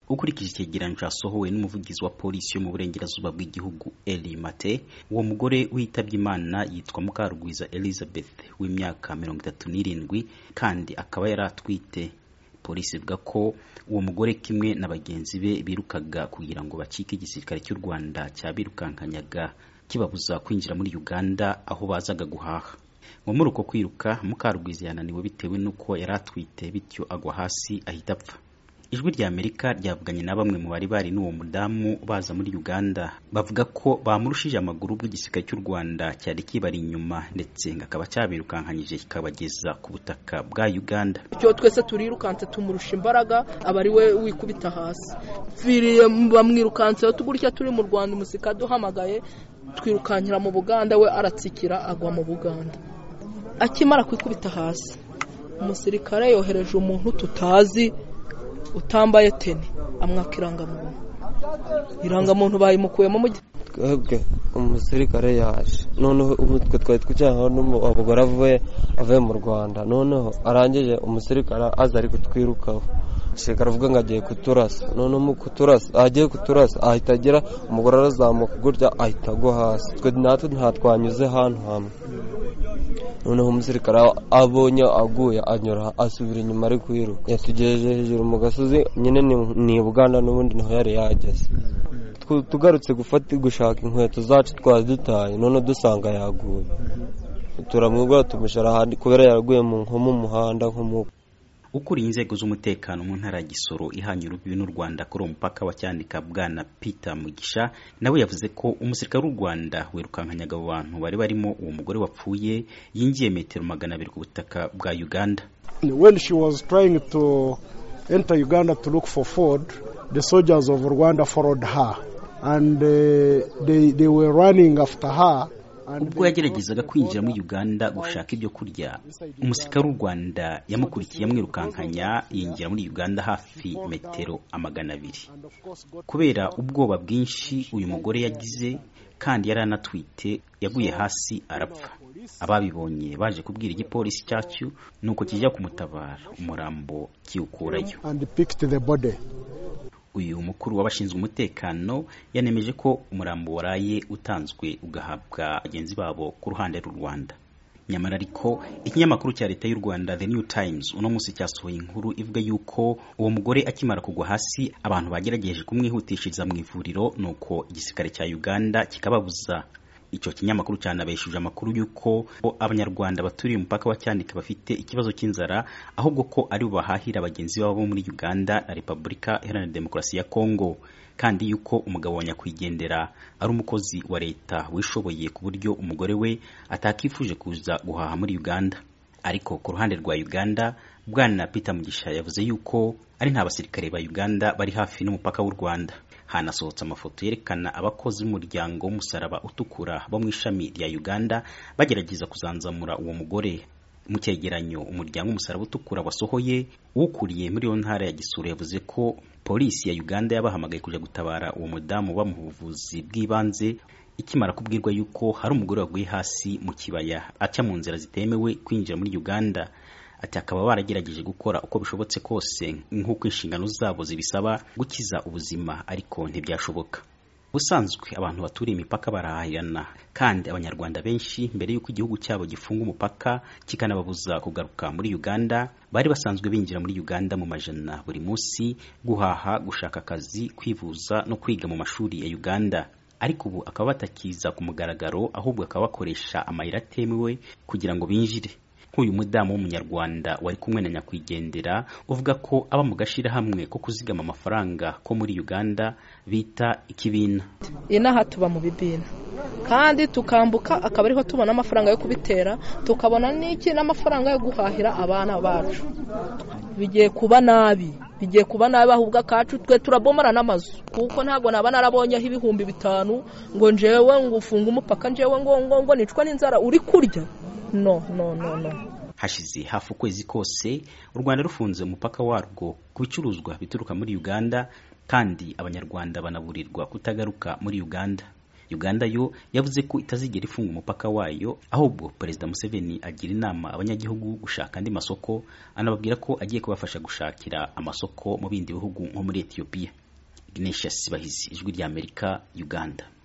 ukurikije icyegeranyo cyasohowe n'umuvugizi wa polisi yo mu burengerazuba bw'igihugu Eli Mate uwo mugore witabye Imana yitwa Mukarugwiza Elizabeth w'imyaka mirongo itatu n'irindwi kandi akaba yari atwite polisi ivuga ko uwo mugore kimwe na bagenzi be birukaga kugira ngo bacike igisirikare cy'u Rwanda cyabirukankanyaga kibabuza kwinjira muri Uganda aho bazaga guhaha ngo muri uko kwiruka Mukarugwiza yananiwe bitewe n'uko yari atwite bityo agwa hasi ahita apfa ijwi rya Amerika ryavuganye na bamwe mu bari bari n'uwo mudamu baza muri Uganda bavuga ko bamurushije amaguru ubwo igisirikare cy'u Rwanda cyari kibari inyuma ndetse ngo akaba cyabirukankanyije kikabageza ku butaka bwa Uganda icyo twese turirukanse tumurusha imbaraga aba ari we wikubita hasi mpfiriye bamwirukanseho tugurya turi mu rwanda umusika duhamagaye twirukankira mu buganda we aratsikira agwa mu buganda akimara kwikubita hasi umusirikare yohereje umuntu tutazi utambaye teni amwaka irangamuntu irangamuntu bayimukuyemo mu gi- twebwe umusirikare yaje noneho umutwe twari twicayeho n'umugore avuye avuye mu rwanda noneho arangije umusirikare aza ari kutwirukaho umusirikare avuga ngo agiye kuturasa noneho mu kuturasa agiye kuturasa ahita agera umugore arazamuka gutya ahita agwa hasi twe natwe ntatwanyuze ahantu hamwe noneho umusirikare abonye aguye anyura asubira inyuma ari kwiruka yatugejeje hejuru mu gasozi nyine ni- ni i buganda n'ubundi niho yari yageze Tw- tugarutse gufata gushaka inkweto zacu twari dutaye none dusanga yaguye turamwibwira tumushara ahandi kubera yaraguye mu nko mu muhanda nko mu ukuriye inzego z'umutekano mu ntara ya Gisoro ihanye urubibi n'u Rwanda kuri uwo mupaka wa Cyanika bwana Peter Mugisha nawe yavuze ko umusirikare w'u Rwanda wirukankanyaga abo bantu bari barimo uwo mugore wapfuye yinjiye metero magana abiri ku butaka bwa Uganda when she was trying to enter Uganda to look for food, the soldiers of Rwanda followed her, and uh, they they were running after her. And ubwo yageragezaga kwinjira muri uganda gushaka ibyo kurya umusirikare w'u rwanda yamukurikiye amwirukankanya yinjira muri uganda hafi metero amagana abiri and of course got kubera ubwoba bwinshi uyu mugore yagize kandi yari anatwite yaguye hasi arapfa ababibonye baje kubwira igipolisi cyacu nuko kijya kumutabara umurambo kiwukurayo and picked the body. uyu mukuru w'abashinzwe umutekano yanemeje ko umurambo waraye utanzwe ugahabwa bagenzi babo ku ruhande rw'u Rwanda nyamara ariko ikinyamakuru cya leta y'u Rwanda The New Times uno munsi cyasohoye inkuru ivuga yuko uwo mugore akimara kugwa hasi abantu bagerageje kumwihutishiriza mu ivuriro nuko igisirikare cya Uganda kikababuza icyo kinyamakuru cyanabeshuje amakuru y'uko abanyarwanda baturiye umupaka wa cyanika bafite ikibazo cy'inzara ahubwo ko ari bo bahahira bagenzi babo bo muri uganda na repubulika iharanira demokarasi ya kongo kandi yuko umugabo wa nyakwigendera ari umukozi wa leta wishoboye ku buryo umugore we atakifuje kuza guhaha muri uganda ariko ku ruhande rwa uganda bwana peter mugisha yavuze yuko ari nta basirikare ba uganda bari hafi n'umupaka w'u rwanda hanasohotse amafoto yerekana abakozi b'umuryango w'umusaraba utukura bo mu ishami rya uganda bagerageza kuzanzamura uwo mugore mu cyegeranyo umuryango w'umusaraba utukura wasohoye ukuriye muri iyo ntara ya gisuru yavuze ko polisi ya uganda yabahamagaye kujya gutabara uwo mudamu bamuha ubuvuzi bw'ibanze ikimara kubwirwa yuko hari umugore waguye hasi mu kibaya aca mu nzira zitemewe kwinjira muri uganda ati akaba baragerageje gukora uko bishobotse kose nk'uko inshingano zabo zibisaba gukiza ubuzima ariko ntibyashoboka ubusanzwe abantu baturiye imipaka barahahirana kandi abanyarwanda benshi mbere y'uko igihugu cyabo gifunga umupaka kikanababuza kugaruka muri uganda bari basanzwe binjira muri uganda mu majana buri munsi guhaha gushaka akazi kwivuza no kwiga mu mashuri ya uganda ariko ubu akaba batakiza ku mugaragaro ahubwo akaba bakoresha amayira atemewe kugira ngo binjire nk'uyu mudamu w'umunyarwanda wari kumwe na nyakwigendera uvuga ko aba mu gashyirahamwe ko kuzigama amafaranga ko muri uganda bita ikibina inaha tuba mu bibina kandi tukambuka akaba ariho tubona amafaranga yo kubitera tukabona n'iki n'amafaranga yo guhahira abana bacu bigiye kuba nabi bigiye kuba nabi ahubwo akacu twe turabomara n'amazu kuko ntabwo naba narabonyeho ibihumbi bitanu ngo njewe ngo ufunge umupaka njewe ngo ngo ngo nicwa n'inzara uri kurya no no no no hashize hafi ukwezi kose u rwanda rufunze umupaka warwo ku bicuruzwa bituruka muri uganda kandi abanyarwanda banaburirwa kutagaruka muri uganda uganda yo yavuze ko itazigera ifunga umupaka wayo ahubwo perezida museveni agira inama abanyagihugu gushaka andi masoko anababwira ko agiye kubafasha gushakira amasoko mu bindi bihugu nko muri etiyopiya ignatius bahizi ijwi ry'amerika uganda